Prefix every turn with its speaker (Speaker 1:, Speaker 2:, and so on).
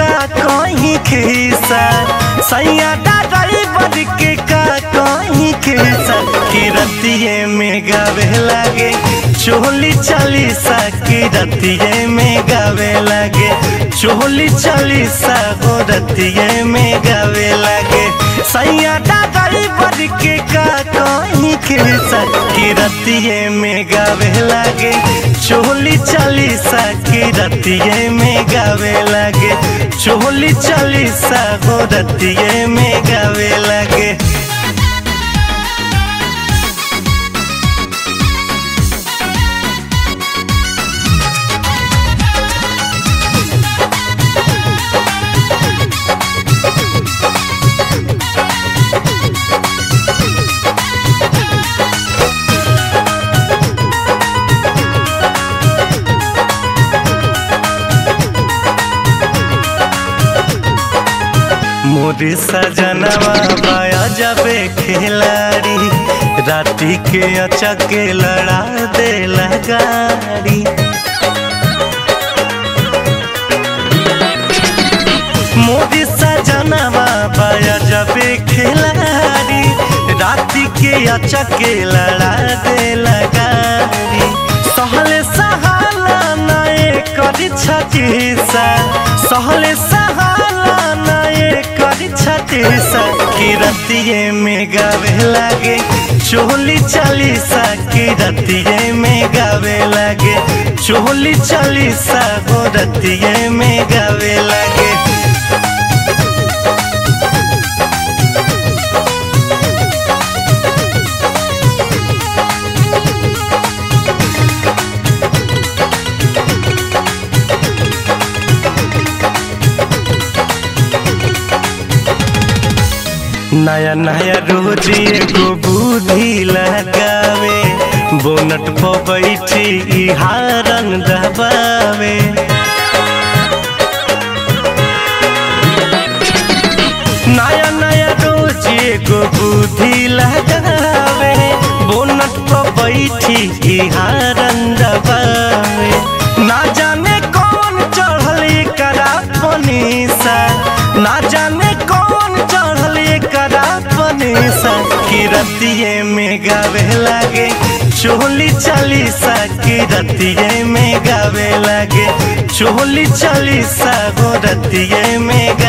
Speaker 1: का कहीं खिसा सैया ड्राइवर के का कहीं खिसा कि रतिये में गावे लागे चोली चालीसा की रतिये में गावे लागे चोली चालीसा हो रतिये में गावे लागे सैया ड्राइवर के का कहीं खिसा की रतिये में गावे लागे चोली चालीसा की रतिये में गावे लागे चोली चालीसा हो रतिये में गावे लागे मोरी सजनवा बाया जबे खिलाड़ी राती के अचके लड़ा दे लगाड़ी मोदी सजनवा बाया जबे खिलाड़ी राती के अचके लड़ा दे लगाड़ी सहले सहाला नए करी छतीसा सहले सहाला नए करी छतीसा की रतिये में गावे लागे चोली चालीसा की रतिये में गावे लागे चोली चालीसा हो रतिये में गावे लागे नया नया रोज एगो बुद्धि लगावे बोनट पर बैठी ई हारन दबावे नया नया रोज एगो बुद्धि लगावे बोनट पर बैठी ई हारन दबावे ना जाने कौन चढ़ल करा पनीसा ना जाने कौन चढ़ल करा पनीसा की रतिये में गावे लागे चोली चालीसा की रतिये में गावे लागे चोली चालीसा हो रतिये में